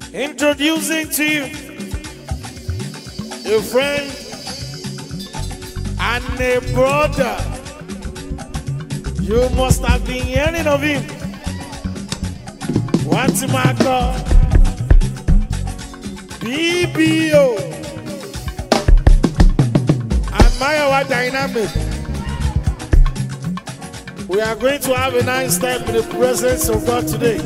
Introducing to you a friend and a brother. You must have been hearing of him. What's my God? BBO. Admire our dynamic. We are going to have a nice time in the presence of God today.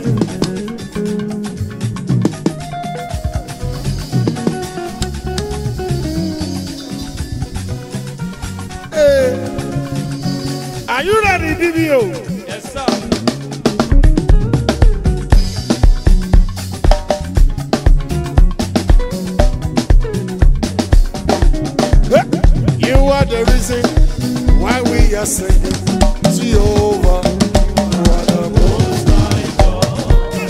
Hey. Are you ready, BBO? Yes, sir. You are the reason why we are singing Jehovah. You are the most high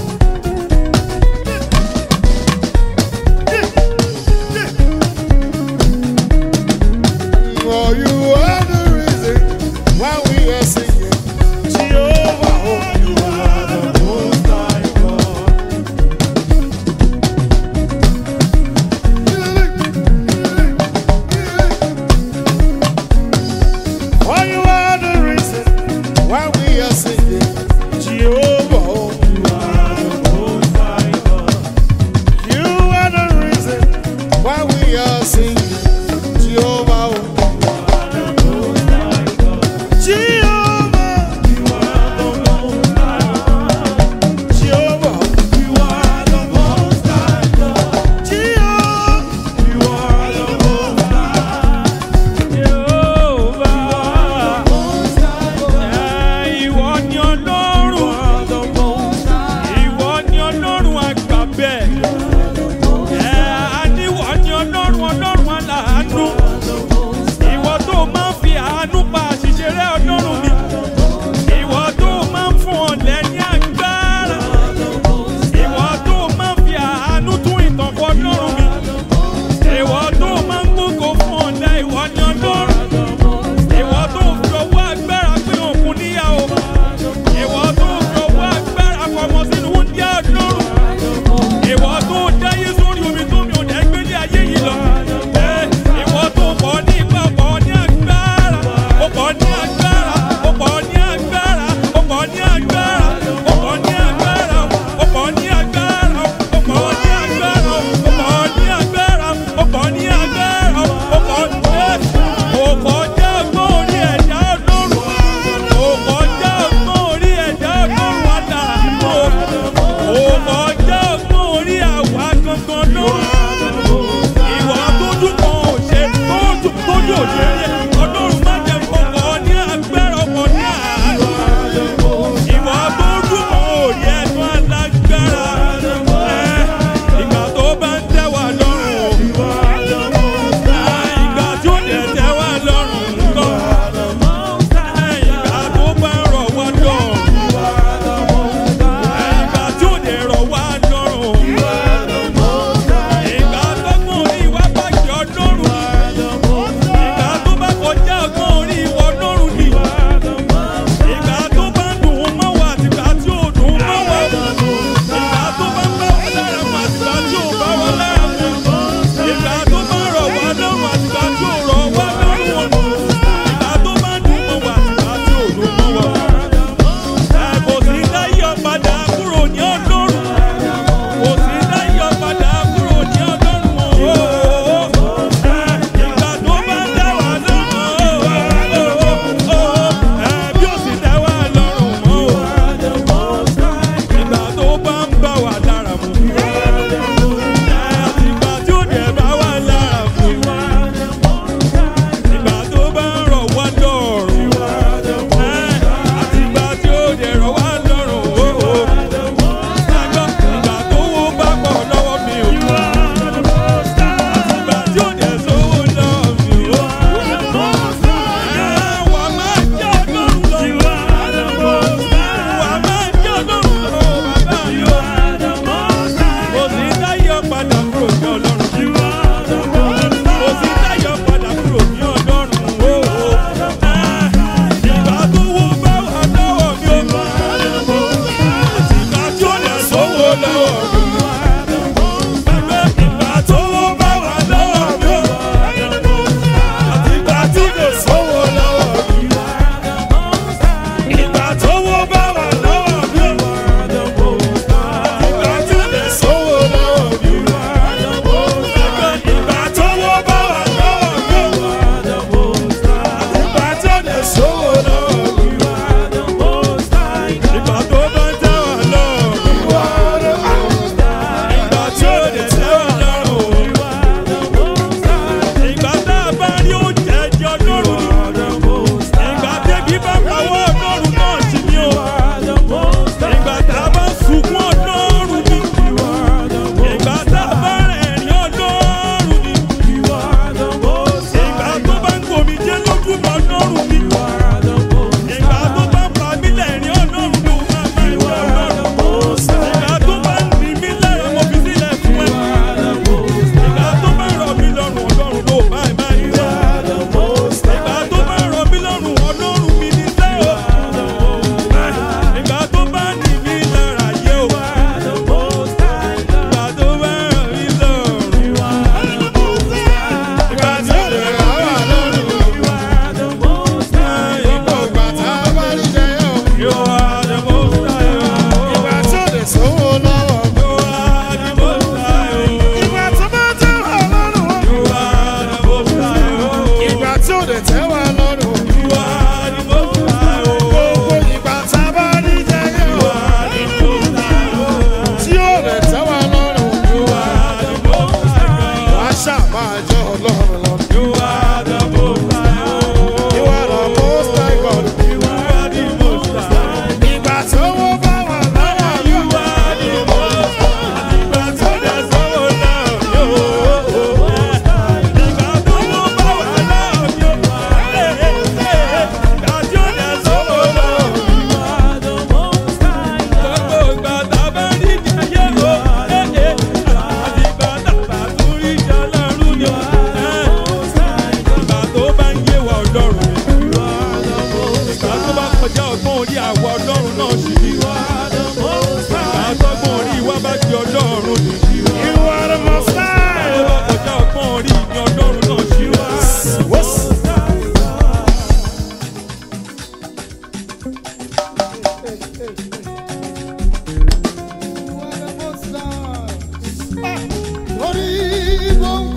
God. Oh, you are the reason why we are singing Jehovah. Oh, you are the most high God. Oh, you are the reason why we are singing Jehovah. Oh, you are the most high God. You are the reason why we are singing Jehovah. Oh, you are the most high God. Jehovah. You are the most high God. Jehovah. You are the most high God. Jehovah. You are the most high Ìwọ ni Ọlọ́run. Ìwọ ni Ọlọ́run àgbà bẹ́ẹ̀. Ẹ àníwọ̀ ni Ọlọ́run Ọlọ́run aláàánú. Ìwọ tó máa ń fi àánú pa àṣìṣe rẹ̀ Ọlọ́run mi. Ìwọ tó máa ń fún ọ̀lẹ ní agbára. Ìwọ tó máa ń fi àánú tún ìtàn kọ Ọlọ́run mi. Ìwọ tó máa ń gbógo fún ọ̀lẹ ìwọ ni Ọlọ́run. Ìwọ tó fi ọwọ́ agbára pín òkun níyàwó. Ìwọ tó fi ọwọ́ agbára fọmọ sínú wúndíá Ọlọ́run. Ìwọ tó dáyé sórí omi tó mi ò dẹ́ gbé ní ayé yìí lọ. Ẹ, Ìwọ tó pọ̀ ní ipa pọ̀ ní agbára. Ó pọ̀ ní agbára. Ó pọ̀ ní agbára. Ó pọ̀ ní agbára. Ó pọ̀ ní agbára. Ó pọ̀ ní agbára. Ó pọ̀ ní agbára. Ó pọ̀ ní agbára. Ó pọ̀ ní agbára. Ó pọ̀ ní Ó kọjá ọgbọ́n orí ẹ̀dá Ọlọ́run. Ó kọjá ọgbọ́n orí ẹ̀dá Ọlọ́run àdàlú. Ó kọjá ọgbọ́n orí àwa gangan lọ́rùn. Ìwà tójú kan ò ṣe tójú tójú ò ṣe rí. Ọlọ́run má jẹ́ fọkọ̀ ní agbára ọkọ̀ ní àárọ̀. Ìwà tójú kan ò rí ẹnu alágbára. Ẹ, Ìgbà tó bá ń tẹ́ wa lọ́rùn. Ìgbà tí ó dẹ̀ tẹ́ wa lọ́rùn ńkọ́. Ìgbà tó bá ń rọ̀ wá lọ́rùn. Ìgbà tí ó dẹ̀ rọ̀ wá lọ́rùn. Ìgbà tọ́gbọ́n orí wa bá jẹ́ ọlọ́run ni. Ìgbà tó bá kọjá ọgbọ́n orí ìwọ ọlọ́run ni. Ìgbà tó bá ń dùn ún mọ́ wa àtìgbà tí ò dùn ún mọ́ wa. Ìgbà tó bá ń bá wa lára mu àtìgbà tí ò bá wa lára mu. Ìgbà tó bá ń rọ̀ wá lọ́rùn àtìgbà tí ò rọ̀ wá lọ́rùn. Ìgbà tó bá ń dùn mọ́ wa àtìgbà tí ò dùn mọ́ wa. Ẹ kò sí láyé ọ̀padà kúrò ní ọlọ́run. Kò sí láyé ọ̀padà kúrò ní ọlọ́run. Ìgbà tó bá ń dá wa lọ́rùn. Ẹ bí ó sì dá wa lọ́rùn mọ́. Ìgbà tó bá ń bá wa lára mu. Ìgbà tí ó dẹ̀ bá wa lára mu. Ìgbà tó bá ń rọ̀ wá lọ́rùn. Àtìgbà tí ó dẹ̀ rọ̀ wá lọ́rùn. Àgbọ̀ ìgbà tó wó bá pọ̀ lọ́wọ́ mi ò. Àtìgbà tí ó dẹ̀ sówó lọ́wọ́ mi ò. Wà á máa jẹ́ ọlọ́run lọ. Wà á máa jẹ́ ọlọ́run lọ. Bàbá mi ò. Kò sí táyọ̀ padà kúrò ní ọlọ́run. Kò sí táyọ̀ padà kúrò ní ọlọ́run. Ìgbà tó wó bá wà lọ́wọ́ mi ò. Àtìgbà tí ó dẹ̀ sówó lọ́wọ́ mi.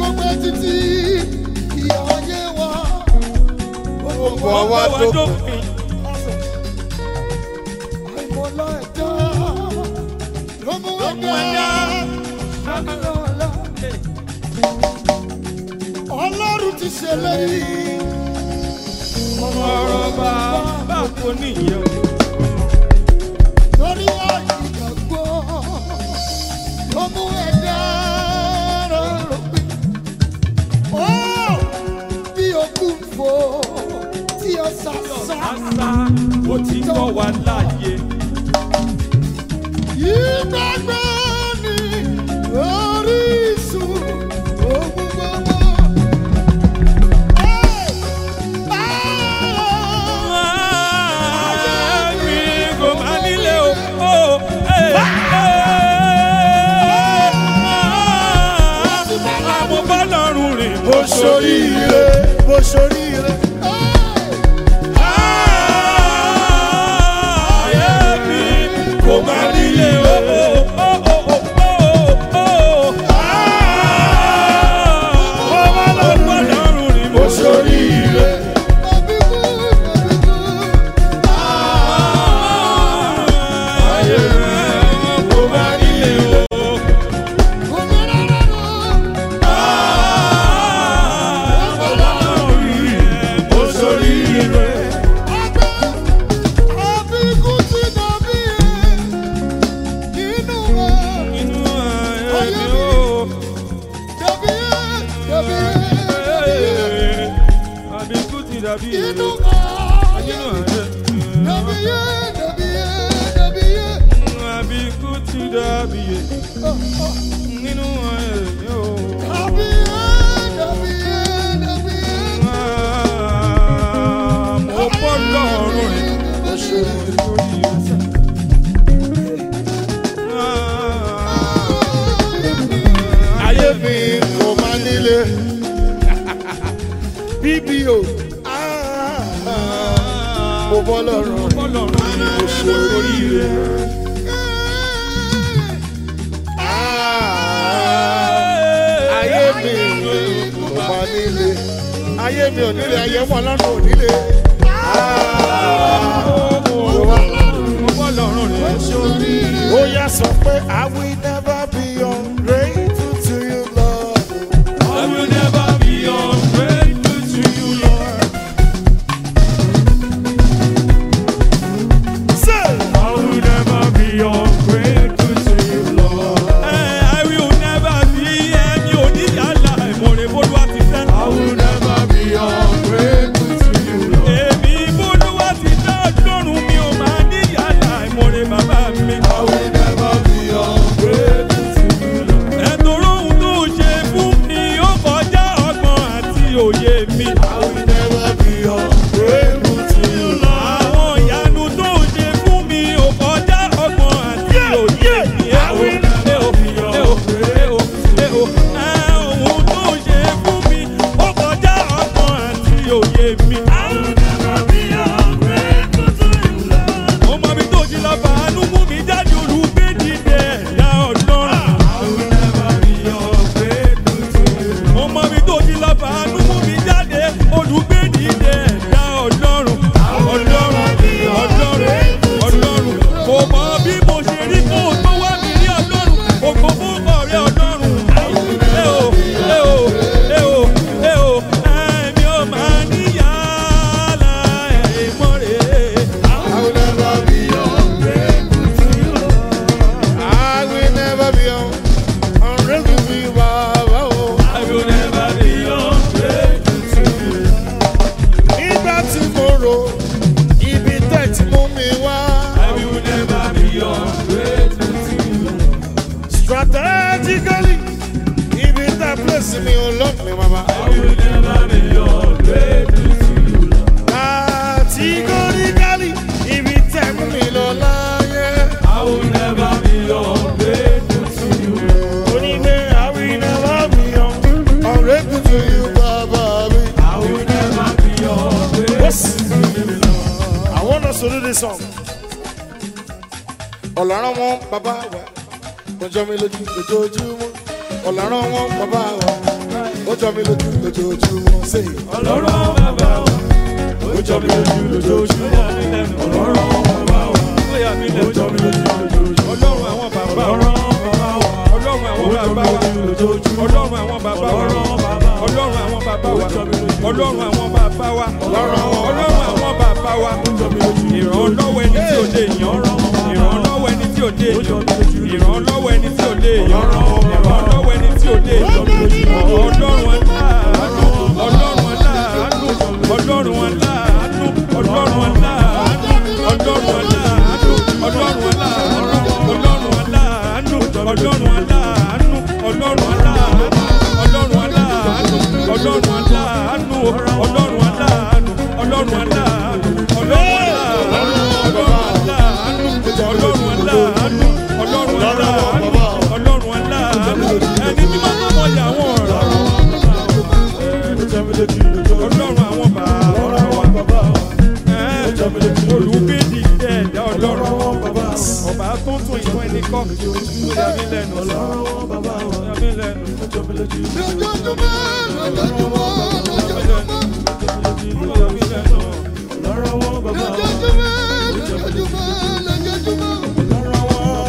pẹ́ títí ìyá ayé wa. Bọ̀ wá dópin. Àìmọ̀lá ẹ̀dá ló mú ẹ̀dá ṣàkàlọ́ọ̀lá. Ọlọ́run ti ṣèlérí. ọ̀rọ̀ bàbá kò níyẹn o. Lórí àìgbàgbọ́ ló mú ẹ̀dá rọrùn pé. Ó bí okùn fò tí ó sàṣà. àṣà ó ti kọ́ wa láàyè. Ìgbàgbọ́ ni orísun ohun gbogbo. mi kò má nílé o. àmọ́ bá lọ́rùn rìn bó Bó ṣorí ire, bó ṣorí ire. ayé mi kò má nílé o. Ọmọ lọ́rùn rìn bó Bó ṣorí ire. ayé rẹ̀ kò má nílé o. Bó ṣorí ire. Inú ayé mi o. Àbíkú ti dàbí Inú nínú ayé. Àbíkú ti dàbí nínú ayé mi o. Mo bọ́ lọ́rùn rìn Bó ṣorí ire. lórí ọ̀sẹ̀. ayé mi kò má nílé bbo mo bọ́ lọ́rùn Mo bọ́ lọ́rùn rìn mo ṣe oríire. ayé mi kò má nílé ayé mi ò nílé ayé wọn lọ́rùn ò nílé. Mo bọ́ lọ́rùn rìn ó yá sọ pé I will never be ungrateful to you Lord. I will never be ungrateful to you, Lord. Say. I will never be ungrateful to you, Lord. I will never be ẹni oníyàlá ìmọ̀rẹ́ bólúwa ti fẹ́. I will never be ungrateful to you, Lord. Èmi bólúwa ti dá ọlọ́run mi ò máa níyàlá ìmọ̀rẹ́ bàbá mi. I will never be ungrateful to you, Lord. Ẹ̀tọ́rọ̀ ohun tó ṣe fún mi ó kọjá ọgbọ́n àti òye mi. I will never be ungrateful to you, Lord. Àwọn ìyanu tó ṣe fún mi ò kọjá ọgbọ́n àti òye mi. I will never be ungrateful to you, Lord. Ohun tó ṣe fún mi ó kọjá ọgbọ́n àti òye mi. I will never be ungrateful to you, Lord. Mo mọ ibi tó ti lọ fàánú mú mi jáde olùgbé dìde ẹ̀dá ọlọ́run. I will never be ungrateful to you, Lord. Mo mọ ibi tó ti lọ fàánú mú mi jáde olùgbé dìde ẹ̀dá ọlọ́run. Ọlọ́run ọlọ́run ọlọ́run kò mọ bí mo ṣe rí kó o tó wá mi rí ọlọ́run ògbó fún ọ̀rẹ́ ọlọ́run. Ẹ o ẹ o ẹ o ẹ o ẹ̀mí ò máa níyàrá ẹ̀mọ́ rẹ̀. I will never be ungrateful to you, Lord. I will never be un- ungrateful to you, Baba. oh. I will never be ungrateful to you. Nígbà tí mo rò ibi tẹ̀ tí mú mi wá. I will never be ungrateful to you. Strategically, ibi tẹ̀ place mi ò lọ mi, Baba. I will never be ungrateful to you. Categorically, ibi tẹ̀ mú mi lọ láyé. I will never be ungrateful to you. Onígbé, I will never be un- ungrateful to you, Baba mi. I will never be ungrateful Yes. to you. I want us to do this song. Ọ̀làrán wọn bàbá wa, kọjọ́ mi lójú lójoojúmọ́. Ọ̀làrán wọn bàbá wa, ó jọ mi lójú lójoojúmọ́ sí i. ọlọ́run àwọn bàbá wa ó jọ mi lójú lójoojúmọ́ ọlọ́run àwọn bàbá wa ó yà mí lẹ́nu ó jọ mi lójú lójoojúmọ́ ọlọ́run àwọn bàbá wa ọlọ́run àwọn bàbá wa ọlọ́run àwọn bàbá wa ọlọ́run àwọn bàbá wa ọlọ́run àwọn bàbá wa ọlọ́run àwọn bàbá wa ìrànlọ́wọ́ ẹni tí ò lè yàn ìrànlọ́wọ́ ẹni tí ò lè yàn ìrànlọ́wọ́ ẹni tí ò lè yàn ìrànlọ́wọ́ ẹni tí ò lè yàn ọlọ́run aláàánú ọlọ́run aláàánú ọlọ́run aláàánú ọlọ́run aláàánú ọlọ́run aláàánú ọlọ́run aláàánú ọlọ́run aláàánú ọlọ́run aláàánú ọlọ́run aláàánú ọlọ́run aláàánú ọlọ́run aláàánú ọlọ́run aláàánú ọlọ́run aláàánú ọlọ́run aláàánú ọlọ́run aláàánú ọlọ́run aláàánú ọlọ́run aláàánú ẹni tí máa ń mọ̀ yà wọ́n rà ọlọ́run àwọn bàbá olùgbèdì ẹ̀dá ọlọ́run ọba tó tún ìtún ẹni kọ́ ó yà mí lẹ́nu ó yà mí lẹ́nu lójoojúmọ́ lójoojúmọ́ lójoojúmọ́ ó yà mí lẹ́nu. lójoojúmọ́ lójoojúmọ́ lójoojúmọ́.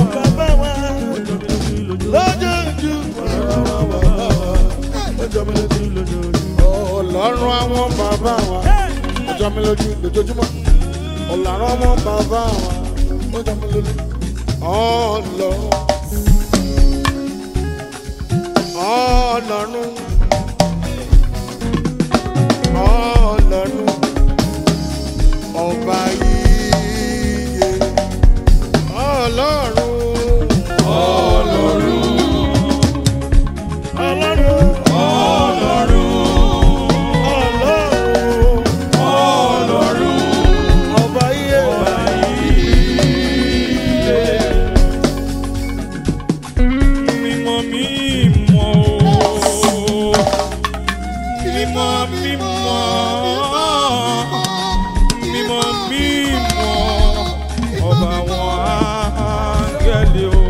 ọlọ́run àwọn bàbá wa ó jọ mi lójú lójoojúmọ́ ọlọ́run àwọn bàbá wa ó jọ mi lójú ọlọ́run ọlọ́run ọlọ́run ọba yíyẹ ọlọ́run ọlọ́run ọlọ́run. Ọlọ́run ọba iye mímọ́ mímọ́ o. mímọ́ mímọ́ mímọ́ mímọ́ ọba àwọn áńgẹ́lì o.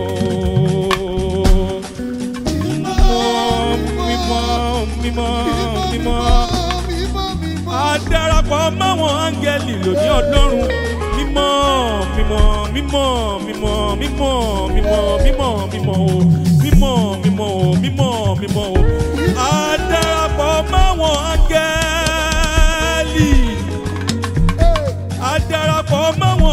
mímọ́ mímọ́ mímọ́ mímọ́ a darapọ̀ máwọn áńgẹ́lì lòdì ọlọ́run mímọ́ mímọ́ mímọ́ mímọ́ mímọ́ mímọ́ mímọ́ mímọ́ o mímọ́ mímọ́ o mímọ́ mímọ́ o a darapọ̀ máwọn áńgẹ́lì a darapọ̀ máwọn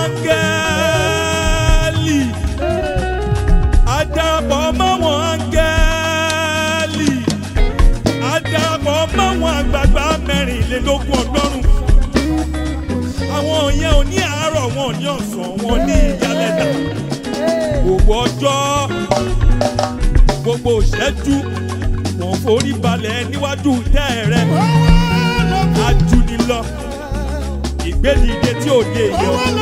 áńgẹ́lì a darapọ̀ máwọn áńgẹ́lì adarapọ̀ máwọn àgbààgbà mẹ́rìnlélógún ọlọ́run àwọn yẹn ò ní àárọ̀ wọn ò ní ọ̀sán wọn ní ìyálẹ̀dà gbogbo ọjọ́ gbogbo ìṣẹ́jú wọn forí balẹ̀ níwájú tẹ́ rẹ ajúnilọ ìgbédìde tí ò dé èèyàn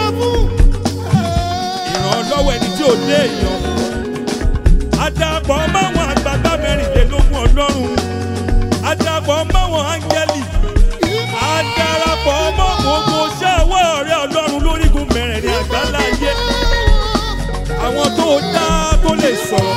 ìrànlọ́wọ́ ẹni tí ò dé èèyàn adarapọ̀ máwọn àgbààgbà mẹ́rìnlélógún ọlọ́run adarapọ̀ máwọn áńgẹ́lì adarapọ̀ mọ́ gbogbo iṣẹ́ ọwọ́ rẹ ọlọ́run lórígun mẹ́rẹ̀ẹ̀rin àgbálá ayé àwọn tó dá tó lè sọ̀rọ̀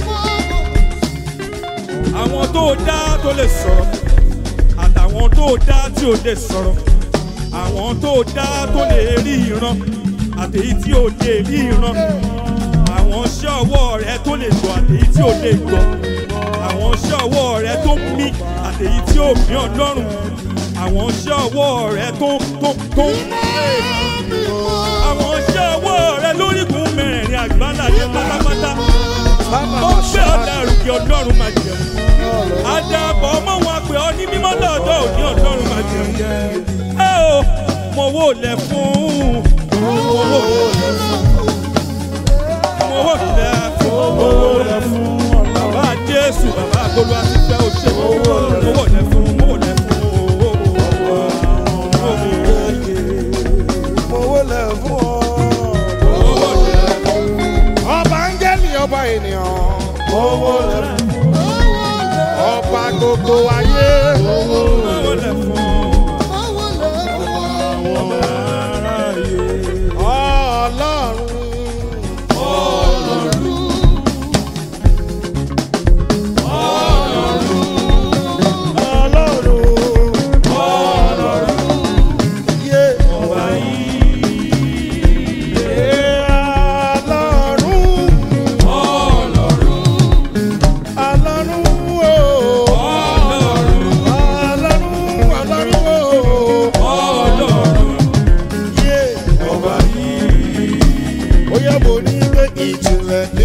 àwọn tó dá tó lè sọ̀rọ̀ àtàwọn tó dá tí ò lè sọ̀rọ̀ àwọn tó dá tó lè rí ìran àtèyí tí ò lè rí ìran àwọn iṣẹ́ ọwọ́ rẹ tó lè gbọ́ àtèyí tí ò lè gbọ́ àwọn iṣẹ́ ọwọ́ rẹ tó ń mí àtèyí tí ò mí ọlọ́run àwọn iṣẹ́ ọwọ́ rẹ tó tó tó ń pè àwọn iṣẹ́ ọwọ́ rẹ lórígun mẹ́rẹ̀ẹ̀rin àgbáláyé pátápátá ó gbé ọ̀dà àrùkè ọlọ́run máa jẹun àdàbọ̀ ọmọ wọn pè ọ́ ní mímọ́ lọ́dọ̀ òní ọlọ́run máa jẹun ẹ o mo wò lẹ̀ fún mo wò lẹ̀ fún mo wò lẹ̀ fún mo wò lẹ̀ fún bàbá jésù bàbá agolo àti fẹ́ òṣè mo wò lẹ̀ fún mo wò lẹ̀ fún owó lẹ̀ fún ọ. mo wò lẹ̀ fún. ọba áńgẹ́lì ọba ènìyàn owó lẹ̀ fún ọba gbogbo ayé Owó lẹ̀ fún ọlọ́run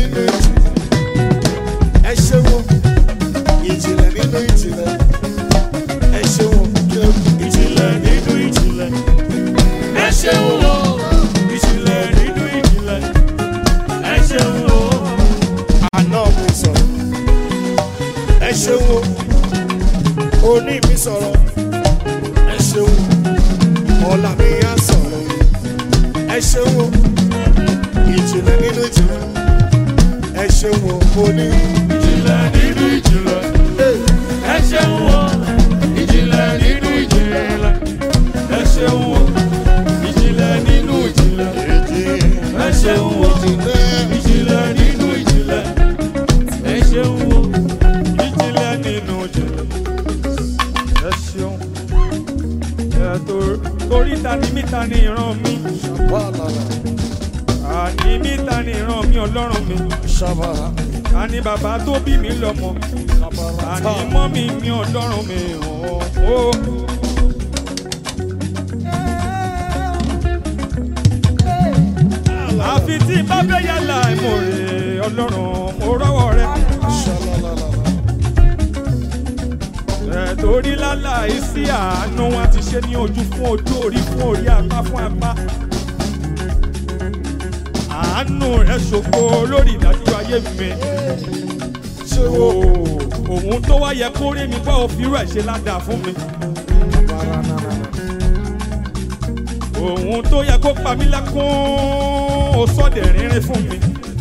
nínú ìjìnlẹ̀. Ẹ ṣe wo ìjìnlẹ̀ nínú ìjìnlẹ̀. Ẹ ṣe wo ìjìnlẹ̀ nínú ìjìnlẹ̀. ẹ ṣeun o ìjìnlẹ̀ nínú ìjìnlẹ̀ ẹ ṣeun o. Àná mi sọ̀rọ̀. Ẹ ṣe wo òní mi sọ̀rọ̀. Ẹ ṣe wo ọ̀la mi á sọ̀rọ̀. Ẹ ṣe wo ìjìnlẹ̀ nínú ìjìnlẹ̀. Ẹ ṣe wo òní. ìjìnlẹ̀ nínú ìjìnlẹ̀ ẹ ṣeun o ìjìnlẹ̀ nínú ìjìnlẹ̀ ẹ ṣeun o ìjìnlẹ̀ nínú ìjìnlẹ̀ ẹ ṣeun o ìjìnlẹ̀ nínú ìjìnlẹ̀ ẹ ṣeun o ìjìnlẹ̀ nínú ìjìnlẹ̀ ẹ ṣeun ẹ tó- torí ta ni mí ta ni ìran mi àní mí ta ni ìran mi ọlọ́run mi àní bàbá tó bí mi lọ́mọ àní mọ́mí mi ọlọ́run mi ò. àfi tí bá fẹ́ yàrá ìmọ̀rẹ́ ọlọ́run mo rọ́wọ́ rẹ. ẹ̀ torí láláì sí àánú wọn ti ṣe ní ojú fún ojú orí fún orí apá fún apá. àánú rẹ ṣògo lórí ìdájọ́ ayé mi. òun tó wá yẹ kó rí mi bá òfin rẹ̀ ṣe ládàá fún mi. òun tó yẹ kó pa mí lẹ́kún ó sọ́dẹ̀ rínrín fún mi.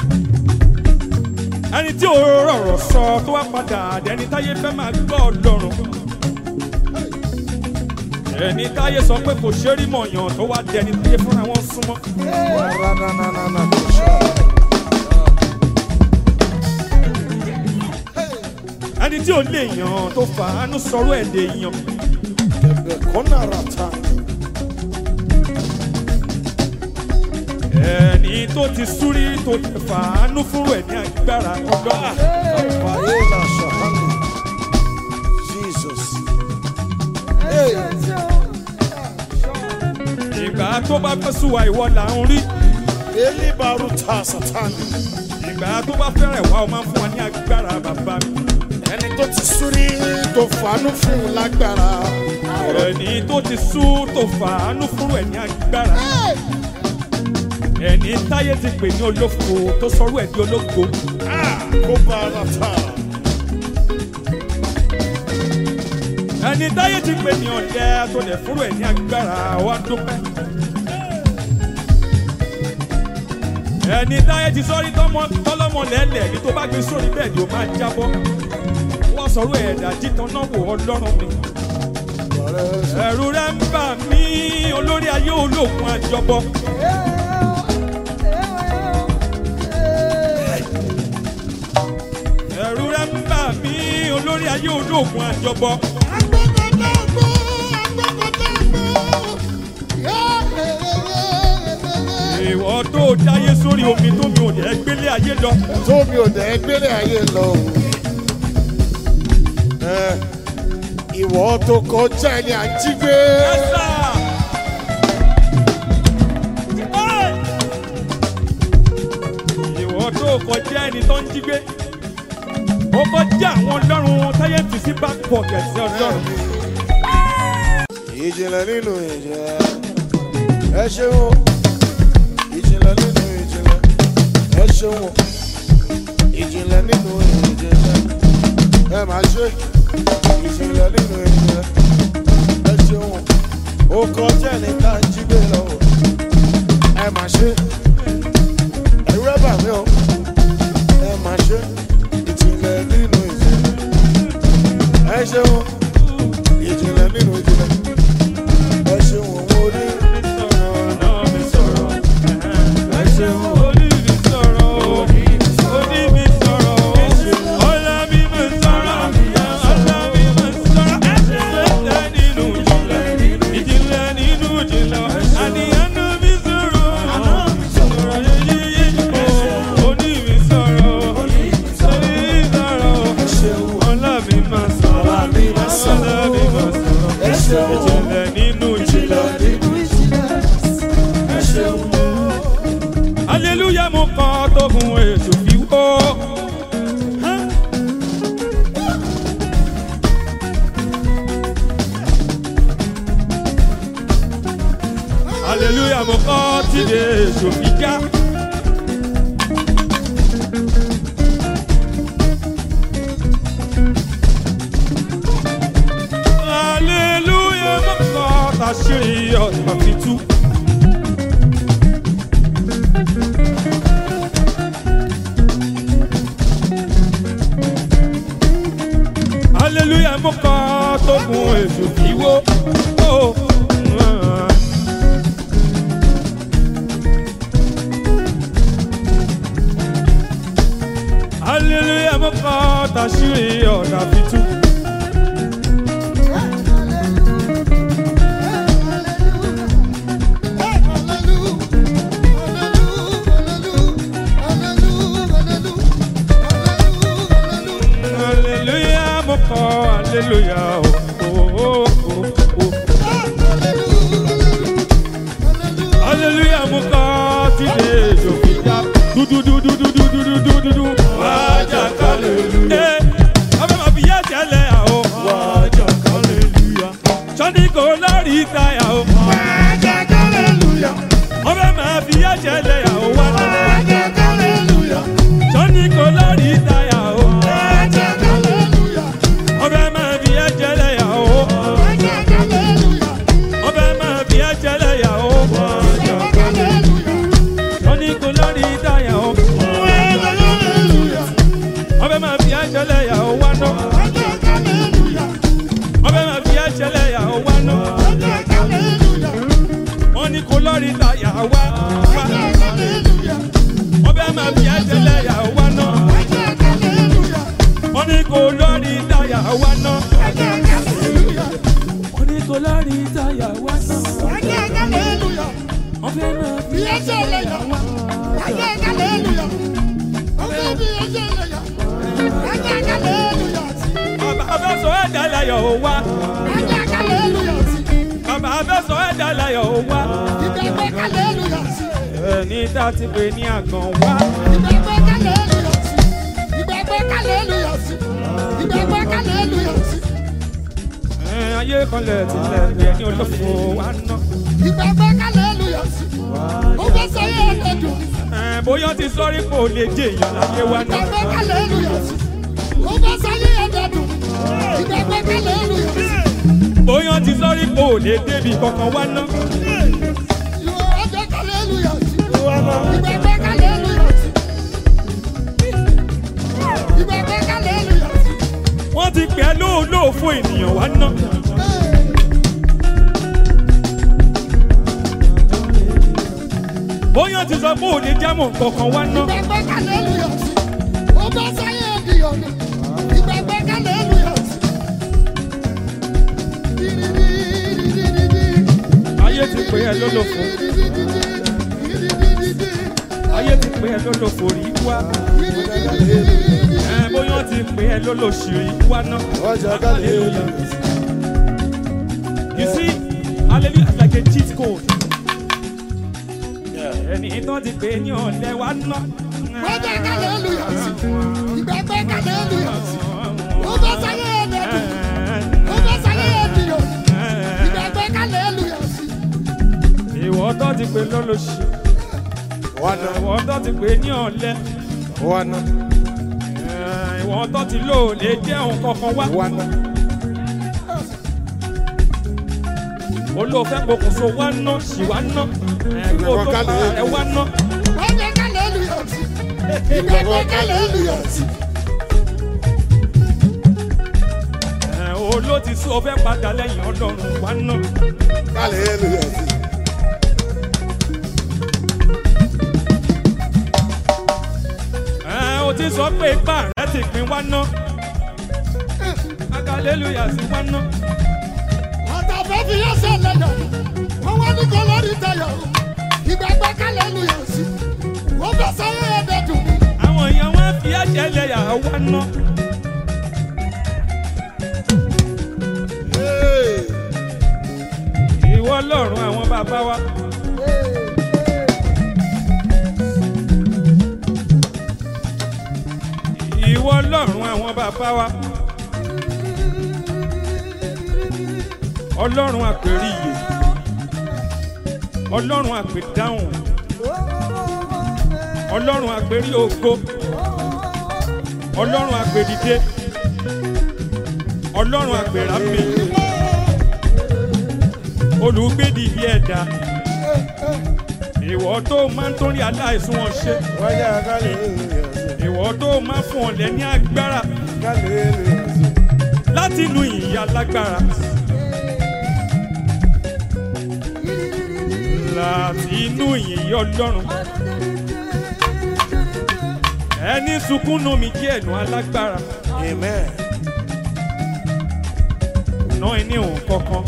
ẹni tí ò rọ̀rọ̀ sọ tó wá padà dẹni táyé fẹ́ máa gbọ́ ọlọ́run. ẹni táyé sọ pé kò ṣe rí mọ̀yàn tó wá dẹni táyé fúnra wọn súnmọ́. ẹni tí ò lè yàn tó fàánú sọ̀rọ̀ ẹ̀ lè yàn. ẹni tó ti súrí tó ti fàánú fúnrú ẹ̀ ní agbára ọlọ́run. ìgbà tó bá fẹ́ sùn wá ìwọ là ń rí. ìgbà tó bá fẹ́rẹ̀ wá ọ máa ń fún wa ní agbára bàbá mi. Ẹni tó ti súrí tó fàánú fún un lágbára. ẹni tó ti sú tó fàánú fúnrú ẹ̀ ní agbára. ẹni táyé ti pè ní olófo tó sọrú ẹ̀ di ológo. Kó bá ara ta. ẹni táyé ti pè ní ọ̀dẹ́ tó lè fúnrú ẹ̀ ní agbára wa dúpẹ́. ẹni táyé ti sọ́rí tọ́lọ́mọ lẹ́lẹ̀ ní tó bá gbé sórí bẹ́ẹ̀ ni ó máa jábọ́. wọ́n sọ̀rọ̀ ẹ̀dá jítan náà wò ọlọ́run mi. ẹ̀rù rẹ̀ ń bà mí olórí ayé olóògùn àjọbọ. ẹ̀rù rẹ̀ ń bà mí olórí ayé olóògùn àjọbọ. ìwọ tó dáyé sórí omi tó mi ò dẹ̀ gbélé ayé lọ. Tómi ò dẹ̀ gbélé ayé lọ. o. Ẹ, Ìwọ tó kọjá ẹni à ń jí gbé. Ẹ̀sà! ìwọ tó kọjá ẹni tó ń jí gbé ó kọjá àwọn ọlọ́run táyé fi sí back pocket sí ọlọ́run. Ìjìnlẹ̀ nínú ìjìnlẹ̀. Ẹ ṣeun o. Ìjìnlẹ̀ nínú ìjìnlẹ̀. Ẹ ṣeun o. Ìjìnlẹ̀ nínú ìjìnlẹ̀. Ẹ máa ṣe. Ìjìnlẹ̀ nínú ìjìnlẹ̀. Ẹ ṣeun o. Ó kọjá ẹni tá a jí gbé lọ. o. Ẹ máa ṣe. Ẹ̀rú ẹ̀ bà mí o. Ẹ máa ṣe. Ìjìnlẹ̀ nínú ìjìnlẹ̀. Ẹ ṣeun o. Ìjìnlẹ̀ nínú ìjìnlẹ̀. Ẹ ṣeun òun orí. èso fi já. hallelujah mọ́kàn tàṣírí ọ̀tà fi tú. hallelujah mọ́kàn tó gun èso fi wó. Oh, ah. hallelujah mọ́kàn tàṣírí ọ̀tà fi tú. hallelujah mọ́kàn hallelujah oh, oh, oh, oh. hallelujah mọ́kàn tí lè jò fi já. dúdúdúdúdúdúdúdúdú. wájà hallelujah. ọbẹ̀ máa fi yá jẹ́lẹ̀ àwọ̀. wájà hallelujah. sọ́ni kò lórí táyà o. ọbẹ̀ máa fi yá jẹ́lẹ̀ àwọ̀ wá náà. sọ́ni kò lórí táyà o. ọbẹ̀ máa fi yá jẹ́lẹ̀ àwọ̀. ọbẹ̀ máa fi yá jẹ́lẹ̀ àwọ̀. sọ́ni kò lórí táyà o. ọbẹ̀ máa fi yá jẹ́lẹ̀ àwọ̀ wá náà. ọbẹ̀ máa fi yá jẹ́lẹ̀ àwọ̀ wá náà. wọ́n ní kò lórí táyà wá. wá. ọbẹ̀ máa fi yá jẹ́lẹ̀ àwọ̀ wá náà. wọ́n ní kò lórí táyà wá náà. wọ́n ní kò lórí táyà wá náà. ọbẹ̀ máa fi yá jẹ́lẹ̀ àwọ̀ wá. bàbá fẹ́ sọ ẹ̀dá láyọ̀ ó wá. bàbá fẹ́ sọ ẹ̀dá láyọ̀ ó wá. ẹni tá a ti pè ní àgàn wá. ẹ, ayé kan lẹ̀ tilẹ̀ bí ẹni olófo wá ná. ẹ, bóyá ti sọ́rí kò lè jẹ èèyàn láyé wá ná. bóyá ti sọ́rí kò lè débi kankan wá ná. wọ́n ti pè é lóòlóò fún ènìyàn wá ná. bóyá ti sọ pé òde jámọ̀ kankan wá ná. ayé ti pè é lólófo ayé ti pè é lólófo rí wá. ẹ, bóyá ti pè é lólóṣì rí wá ná. Hallelujah. You see, hallelujah is like a cheat code. Ẹni tó ti pè ní ọ̀lẹ́ wa ná. Ìwọ tó ti pè lọ́lọ́sì. Ìwọ tó ti pè ní ọ̀lẹ́. Ìwọ tó ti lò lè jẹ́ òun kankan wá. Olóòfẹ́ pokùnso wá ná, sì wá ná. Ẹ̀kọ́ tó pa ẹ̀ wá ná. Ẹ̀, Oló ti sún ọfẹ́ padà lẹ́yìn ọlọ́run wá ná. Ẹ̀, O ti sọ pé ipá rẹ̀ ti pín wá ná. Hallelujah sí wá ná. Àtàfẹ́ fi yẹ́ sẹ́lẹ̀ yọ̀, wọ́n wá ní kọ́ lórí tayọ̀, ìgbàgbọ́ kálẹ̀ lu yọ̀ sí, wọ́n fẹ́ sáyé ẹ̀dẹ̀ dùn mí. Àwọn èèyàn wá fi ẹ̀jẹ̀ lẹ́yà wá ná. Ìwọ ọlọ́run àwọn bàbá wa. Ìwọ ọlọ́run àwọn bàbá wa. Ọlọ́run àpèríyè. Ọlọ́run àpèdáhùn. ọlọ́run àgbèrí ògo ọlọ́run àgbèdìde ọlọ́run àgbèràmì olùgbèdìdì ẹ̀dá ìwọ tó máa ń torí aláìsùn wọn ṣe Wáyà hallelujah. ìwọ tó máa ń fún ọ̀lẹ́ ní agbára Hallelujah. láti inú ìyá lágbára láti inú ìyìn ọlọ́run ẹni sunkún nù mí jẹ́ ẹ̀nu alágbára Amen. ná ẹni òun kankan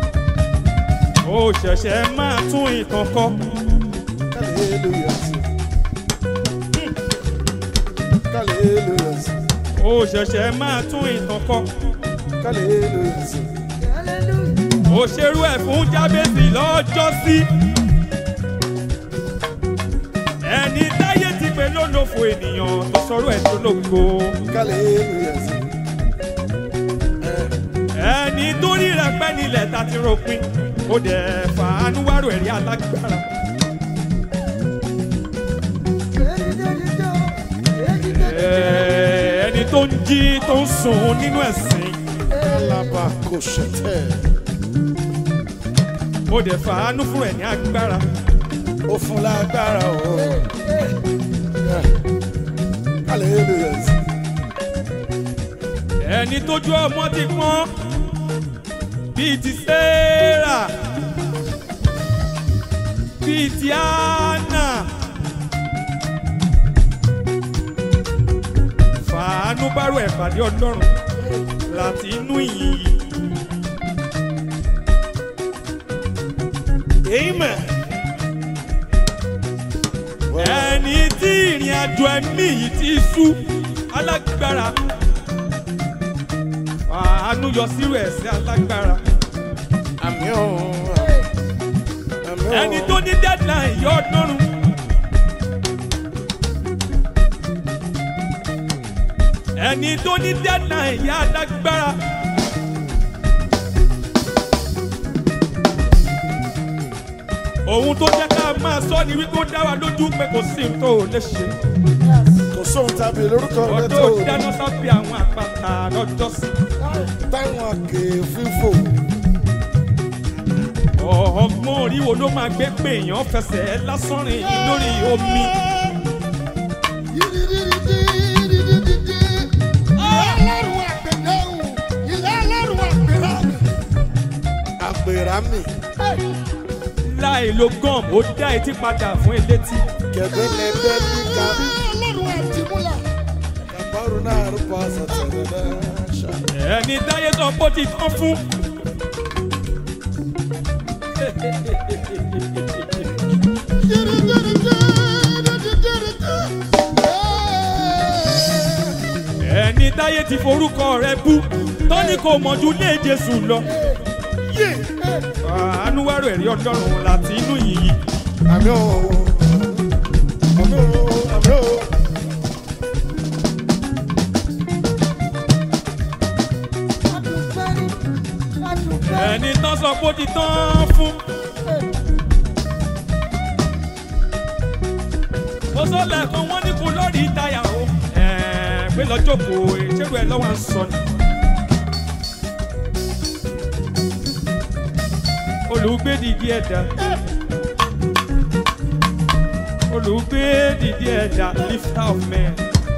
ó ṣẹ̀ṣẹ̀ máa tún ìtàn kọ́ Hallelujah. Hallelujah. ó ṣẹ̀ṣẹ̀ máa tún ìtàn kọ́ Hallelujah. ó ṣerú ẹ̀ fún jábẹ́sì lọ́jọ́ sí ẹni táyé ti pè lólòfò ènìyàn tó sọ̀rọ̀ ẹ̀ tó lóko Hallelujah. ẹni tó rí rẹ̀ pẹ́ nílẹ̀ tá ti ròpin ó dẹ̀ fàánú wárò ẹ̀rí alágbára Ẹ̀, ẹni tó ń jí tó ń sùn nínú ẹ̀sìn Alabakoshete. ó dẹ̀ fàánú fún ẹ̀ ní agbára Ó fún lágbára o. Hallelujah. ẹni tójú ọmọ ti pọ́n bíi ti Sẹ́rà bíi ti Áánà fàánú bárò ẹ̀ pàdé ọlọ́run láti inú ìyìn yìí. Amen. ẹni tí ìrìn àjò ẹ̀mí yìí ti sú alágbára àánú yọ sírò ẹ̀sìn alágbára Àmì o. Àmì o. ẹni tó ní deadline yọ ọdúnrún ẹni tó ní deadline yá alágbára ohun tó jẹ́ ká máa sọ ni wípé ó dá wa lójú pé kò sí ohun tó lè ṣe. Kò sóhun tàbí lórúkọ rẹ ọdún tó ò dáná sábẹ́ àwọn àpáta lọ́jọ́sí. táwọn àkè fífò. ọgbọ́n orí wo ló máa gbé pé èèyàn fẹsẹ̀ lásán rìn lórí omi. Àpèrà mi. láì lo gum ó dá etí padà fún elétí. Kẹ̀kẹ́ lẹ́gbẹ́ níka. Kàbárù náà rúbọ àṣàtẹ̀lẹ̀ náà ṣá. ẹni táyé sọ pé ó ti tán fún. ẹni táyé ti forúkọ rẹ bú tó ní kò mọ̀jú lé Jésù lọ. àánú wárò ẹ̀rí ọlọ́run láti inú yìí. Àmì o. Àmì o. Àmì o. ẹni tán sọ pé ó ti tán fún. mo sọ lẹ́ẹ̀kan wọ́n ní kó lórí táyà o. ẹ̀ẹ́ pé lọ́jọ́ kò ìṣerú ẹ lọ́wọ́ à ń sọ ni. olùgbé dìdí ẹ̀dá. olùgbé dìdí ẹ̀dá lifter of men.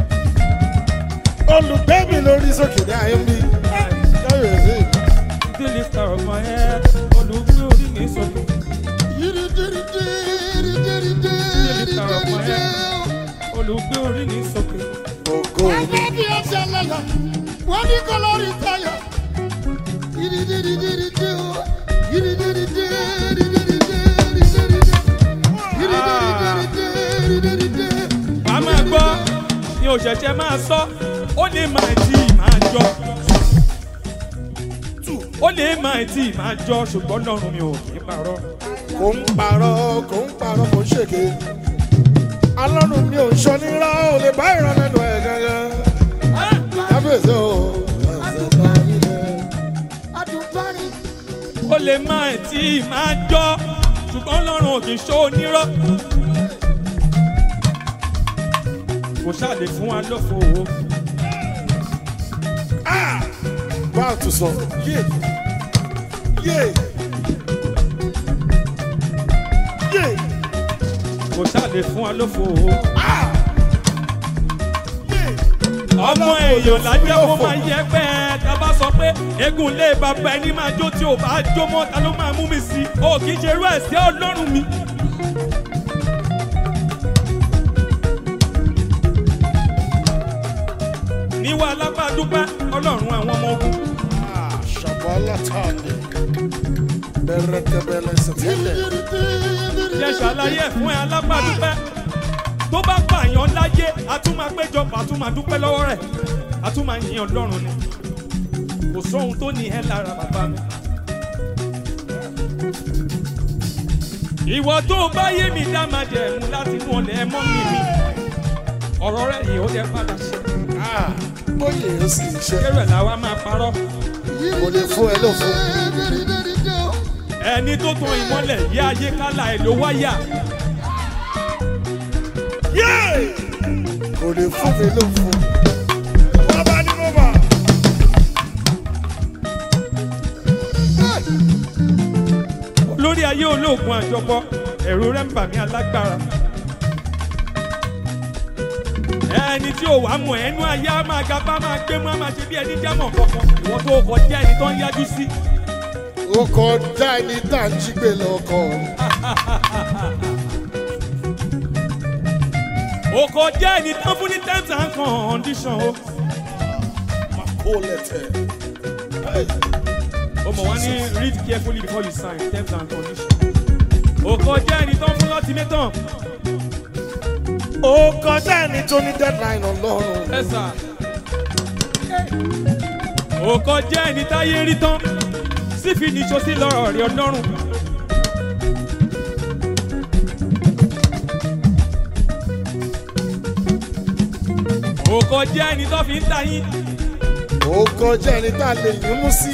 Olùgbé mi lórí sókè ní ayé mi. Káyọ̀sí. the lifter of my head. olùgbé orí mi sọ̀tún. olùgbé orí mi sọ̀tún. Ògo mi. Wọ́n ní kọ́ lórí táyà. Yìrìdìrìdìrìdì o. Yìrìdìrìdì, yìrìdìrìdì, yìrìdìrìdì. Yìrìdìrìdì. wà á máa gbọ́ ni òṣèṣẹ́ máa sọ ó lè máa tí ì máa jọ ó lè máa tí ì máa jọ ṣùgbọ́n lọ́rùn mi ò kì í parọ́ Kò ń parọ́, kò ń parọ́, kò ń ṣèké. Alọ́run mi ò ń ṣọ nírọ́, ò lè bá ìrànlẹ́nu ẹ̀ gangan. Kábíyèsí o. Adùnbárí. ó lè máa tí ì máa jọ ṣùgbọ́n lọ́rùn ò kì í ṣó onírọ́ kò ṣáà lè fún wa lófo o. báà tún sọ yé yé yé kò ṣáà lè fún wa lófo o. yé. ọmọ èèyàn lájẹ́ kó máa yẹ pẹ́ tá a bá sọ pé eégún lé bàbá ẹni máa jó tí ò bá jó mọ́ ta ló máa mú mi sí i o kì í ṣe irú ẹ̀ sí ọlọ́run mi. níwá alábàdúpẹ́ ọlọ́run àwọn ọmọ ogun Shabala tande. Berekebele setele. jẹ́ ṣàlàyé ẹ̀ fún ẹ alábàdúpẹ́ tó bá pààyàn láyé a tún máa péjọpọ̀ a tún máa dúpẹ́ lọ́wọ́ rẹ̀ a tún máa yin ọlọ́run ni kò sóhun tó ní ẹ lára bàbá mi. ìwọ tó bá yé mi dá máa jẹ ẹ̀mú láti inú ọ̀lẹ́ ẹ mọ́ mi mi ọ̀rọ̀ rẹ̀ yìí ó yẹ padà ṣe Ah, bóyè ó sì ṣe. kéré làwa máa parọ́ Kò lè fún ẹ lófo. ẹni tó tan ìmọ́lẹ̀ yí ayé kálá ẹ̀ ló wáyà Yé! Kò lè fún mi lófo. Wọ́n bá ní mo bà. lórí ayé olóògùn àjọpọ ẹ̀rù rẹ̀ ń bà mí alágbára. ẹni tí ò wá mọ̀ ẹnu ayé á máa ga bá máa gbé mọ́ á máa ṣe bí ẹni jámọ̀ kankan ìwọ tó kọjá ẹni tó ń yájú sí. Ó kọjá ẹni tá à ń jí gbé lọ́kọ̀. o kọjá ẹni tó fún ní terms and condition o. Kó lẹ̀tẹ̀. o mọ̀ wá ní read carefully before you sign terms and condition. o kọjá ẹni tó fún ultimatum. Ó kọjá ẹni tó ní deadline ọlọ́run. ẹ sà. o kọjá ẹni táyé rí tán sífi níṣó sí lọ́rọ̀ rí ọlọ́run. o kọjá ẹni tó fi ń ta yín. Ó kọjá ẹni tá a lè yín mú sí.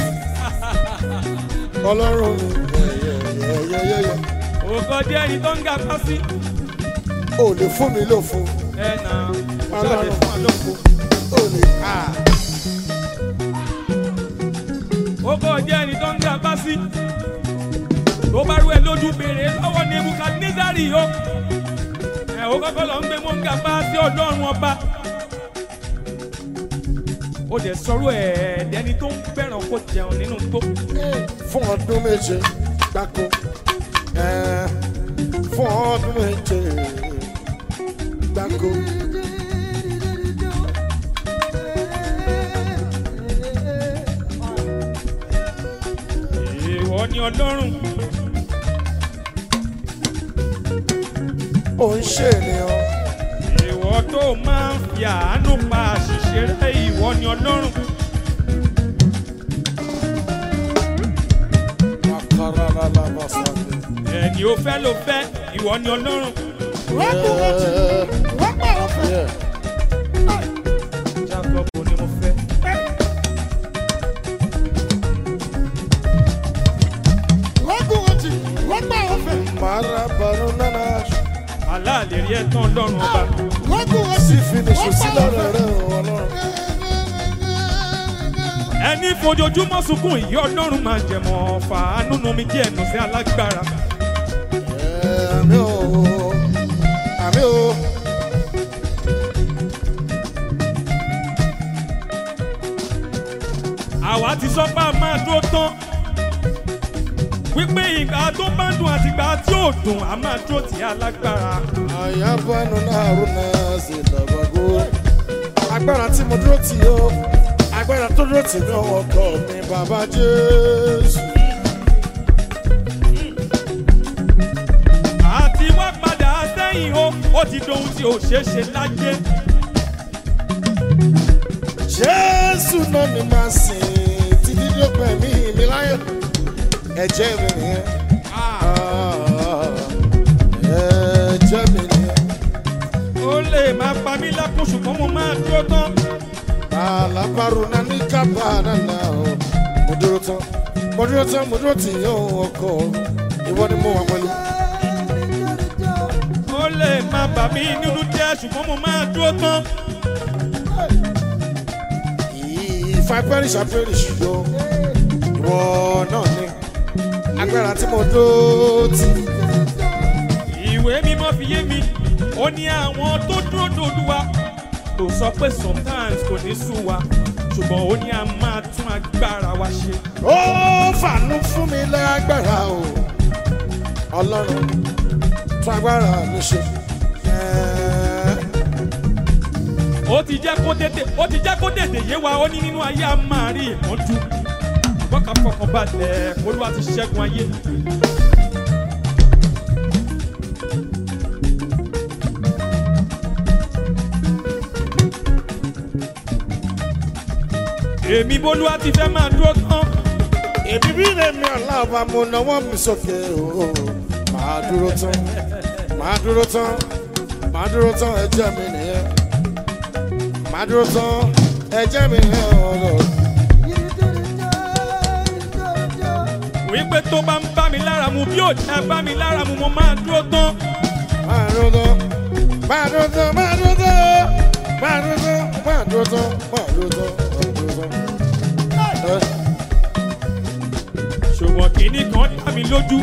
Ọlọ́run mi. Yẹ́yẹ́yẹ́yẹ́. o kọjá ẹni tó ń ga pa sí. Ó lè fún mi lófo. ẹ nà ṣáàlẹ̀ fún àlọ́kù. Ó lè ká. ó kọjá ẹni tó ń ga pa sí. tó bá rú ẹ lójú béèrè lọ́wọ́ ní nebukadnezari o. ẹ o kọ́kọ́ lọ ń gbé mọ́ ń ga pa sí ọlọ́run ọba. ó dẹ̀ sọ̀rọ̀ ẹ̀ẹ́dẹ́ni tó ń fẹ́ràn kó jẹun nínú tó. Fún ọdún méje gbáko. Ẹ, Fún ọdún méje gbáko. ìwọ ni ọlọ́run Ó ń ṣe ènìyàn. ìwọ tó máa ń fi àánú pa àṣìṣe rẹ ìwọ ni ọlọ́run Àkàrà lálàbà sàlẹ̀. ẹni ó fẹ́ ló fẹ́ ìwọ ni ọlọ́run Yeah. jacob ni mo fẹ́. Mara baro nana. aláàlè rí ẹ̀tàn ọlọ́run ọba Sí finiṣu sí lọ́rọ̀ rẹ̀ ọlọ́run. ẹni fojoojúmọ́ sunkún ìyá ọlọ́run máa jẹ̀mọ́ fàánú nu mi jẹ́ ẹnu sí alágbára Ẹ, Àmì o. Àmì o. àwa ti sọ pé a máa dúró tán wípé ìgbà tó bá dùn àti ìgbà tí ò dùn a máa dúró tì í alágbára Àyàbánu náà rú náà sí ìdàgbàgbó. Agbára tí mo dúró tì ó. Agbára tó dúró tì mí ọkọ mi bàbá Jésù. àti wá padà sẹ́yìn o ó ti dohun tí ò ṣeé ṣe láyé Jésù náà ni màá sìn títí tó pẹ̀mí mi láyé. Ẹ̀jẹ̀ mi nìyẹn. Ah, Ẹ̀jẹ̀ mi nìyẹn. ó lè máa pa mí lẹ́kùn ṣùgbọ́n mo máa dúró tán Alábàárò náà ní kábà nànà o. Mo dúró tán. Mo dúró tán, mo dúró tì yóò ọkọ. Ìwọ ni mo wà pẹ̀lú. ó lè máa bà mí nínú jẹ́ ṣùgbọ́n mo máa dúró tán. If I perish, I perish, yo. Ìwọ náà ni agbára tí mo dó tì. ìwé mímọ́ fi yé mi ó ní àwọn tó dúró dòdúwa kò sọ pé sometimes kò ní sú wa ṣùgbọ́n ó ní a máa tún agbára wa ṣe. Ó fàánú fún mi lágbára o. Ọlọ́run tún agbára mi ṣe. Ẹ́ẹ́. ó ti jẹ́ kó tètè ó ti jẹ́ kó tètè yé wa ó ní nínú ayé a máa rí ìmọ́jú wọ́n ká fọkàn balẹ̀ olúwa ti ṣẹ́gun ayé. èmi bólúwa ti fẹ́ máa dúró tán Èmi bí lèmi ọ̀la ọba mo náwó mi sókè o. Màá dúró tán, màá dúró tán, màá dúró tán ẹjẹ́ mi nìyẹn. Màá dúró tán ẹjẹ́ mi nìyẹn ọ̀rọ̀. wípé tó bá ń bá mi lára mu bí ò jẹ́ bá mi lára mu mo máa dúró tán. Màá dúró tán, màá dúró tán, màá dúró tán, màá dúró tán, màá dúró tán, màá dúró tán, màá dúró tán. Ẹ. ṣùgbọ́n kìíní kan dá mi lójú.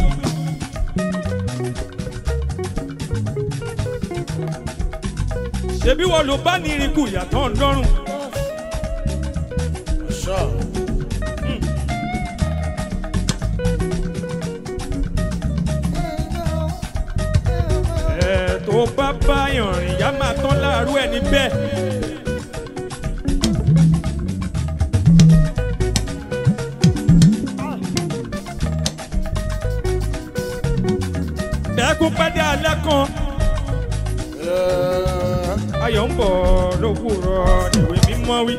ṣebí wọn ló bá ní irinku ìyàtọ̀ ńlọ́rùn. Sure. ẹ̀ tó bá báyàn rìn yá máa tán láàárọ̀ ẹni bẹ́ẹ̀. ẹkún pẹ́dẹ́ alẹ́ kan Ẹ. ayọ̀ ń bọ̀ lówùrọ̀ ìwé mímọ́ wí.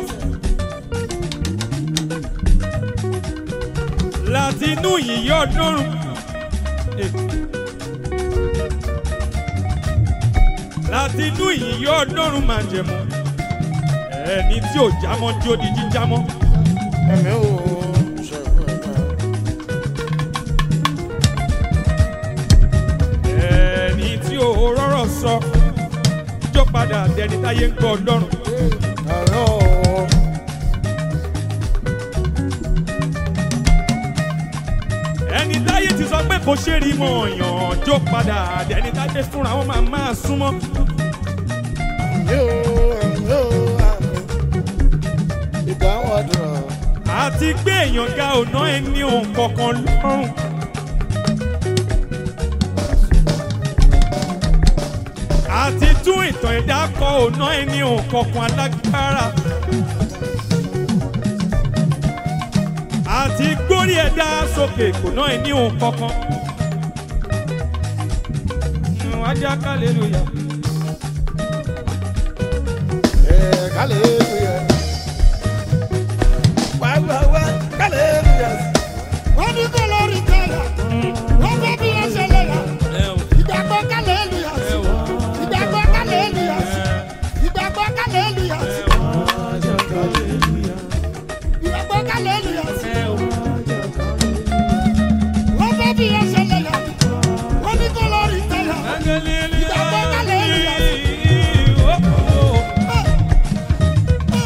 láti inú yìnyín ọdúnrún. Eh. láti inú yìnyín ọdúnrún máa jẹ̀mú. ẹni tí ò jámọ́ tí ó di jíjámọ́. Ẹ̀mí ò ṣe fún ẹ̀mí. ẹni tí ò rọ́rọ̀ sọ jó padà dẹni táyé ń gbọ́ ọlọ́run. Àárọ̀ o. ẹni táyé ti sọ pé kò ṣe rí mọ ọyàn jó padà dẹni táyé fúnra wọn máa máa súnmọ́. Ẹ̀mí ò, ẹ̀mí ò, àmì. Ìdáhùn àdúrà. àti gbé èèyàn ga ọ̀nà ẹni òun kankan lọ́rùn. àti tún ìtàn ẹ̀dá kọ ọ̀nà ẹni òun kankan alágbára. àti gbórí ẹ̀dá sókè kò ná ẹni òun kankan. wájà kálẹ̀lúyà. Eh, hallelujah. Wá wá wá, hallelujah. wọ́n ní kó lórí tẹ̀lé wọ́n fẹ́ bí wọ́n ṣe lè yà ìgbàgbọ́ kálẹ̀ èlùyà sí ìgbàgbọ́ kálẹ̀ èlùyà sí ìgbàgbọ́ kálẹ̀ èlùyà sí ìgbàgbọ́ kálẹ̀ èlùyà sí wọ́n fẹ́ bí wọ́n ṣe lè yà wọ́n ní kó lórí tẹ̀lé ìgbàgbọ́ kálẹ̀ èlùyà sí.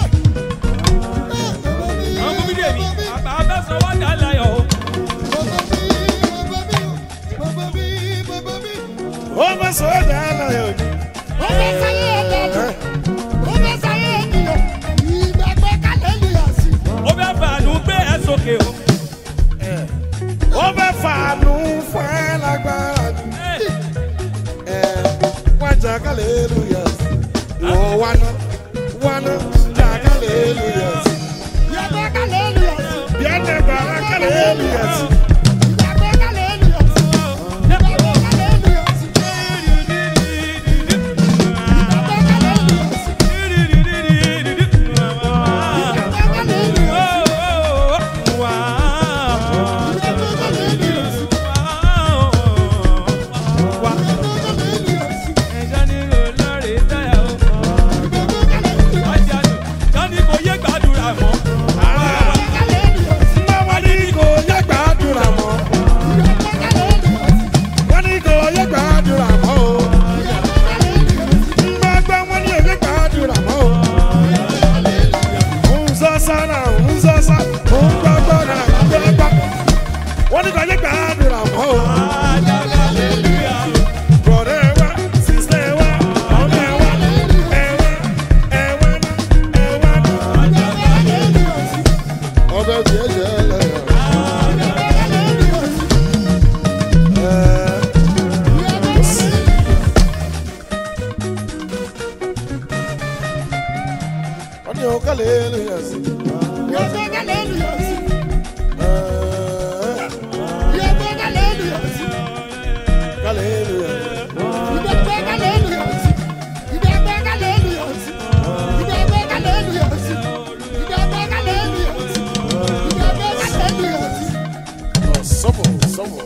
hallelujah sí. Yọ̀gbọ́n hallelujah sí. Eh, Yọ̀gbọ́n hallelujah sí. hallelujah. Ìgbàgbọ́ hallelujah sí. Ìgbàgbọ́ hallelujah sí. Ìgbàgbọ́ hallelujah sí. Ìgbàgbọ́ hallelujah sí. Ìgbàgbọ́ hallelujah sí. sọ́mọ̀ sọ́mọ̀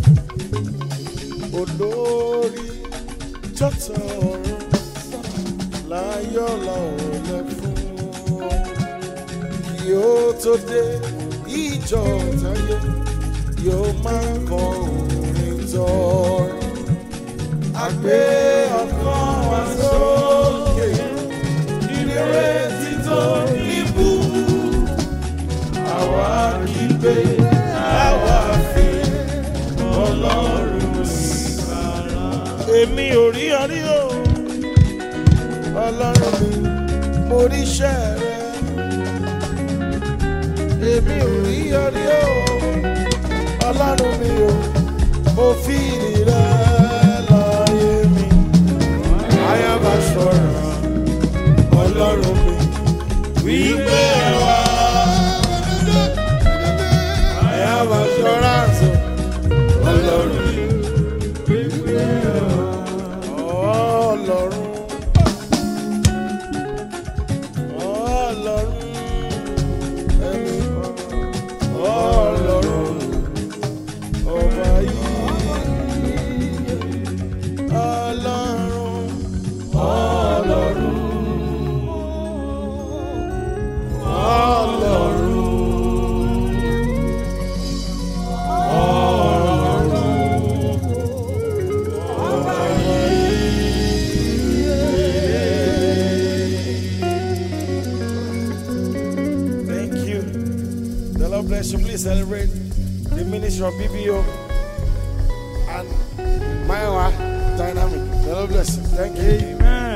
olórí tọ́tọ̀ ọ̀run láyọ̀ làwọn lẹ fún ọ kí ó tó dé ìjọ táyé yóò máa kọ orin tọrọ àgbé ọkàn wa sókè ìrètí tó níbú àwa kì í gbé àwa fi ọlọ́run sára. èmi ò rí ọrí o ọlọ́run mi mo rí iṣẹ́ rẹ. èmi ò rí ọrí o ọlọ́run mi o mo fi ìrì rẹ láyé mi. ayaba ṣọ́ra ọlọ́run mi wípé wá. I have assurance. Ọlọ́run mi. Ọlọ́run. Ọlọ́run. Ẹni Ọlọ́run. Ọba yìí. Ọlọ́run. Ọlọ́run. Ọlọ́run. Thank you. The Lord bless you. Please celebrate the ministry of BBO and Maiwa Dynamic. The Lord bless you. Thank you. Amen.